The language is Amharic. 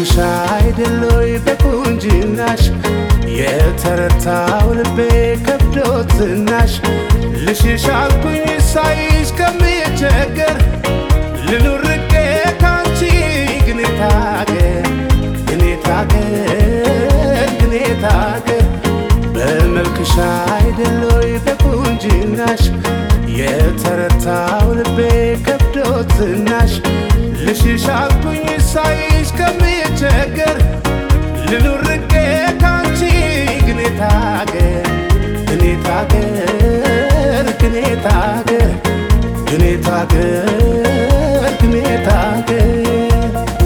በመልክሽ አይደሎይ በቁንጅናሽ የተረታው ልቤ ከብዶት ዝናሽ ልሽሽ አልኩኝ ሳይሽ ከምቸገር ልኑር ርቄ ካንቺ ግን ታገር ግን ታገር ግን ታገር በመልክሽ አይደሎይ በቁንጅናሽ የተረታው ልቤ ከብዶት ዝናሽ ልሽሽ አልኩኝ ሳይሽ ከምቸገር ልኑር ርቄ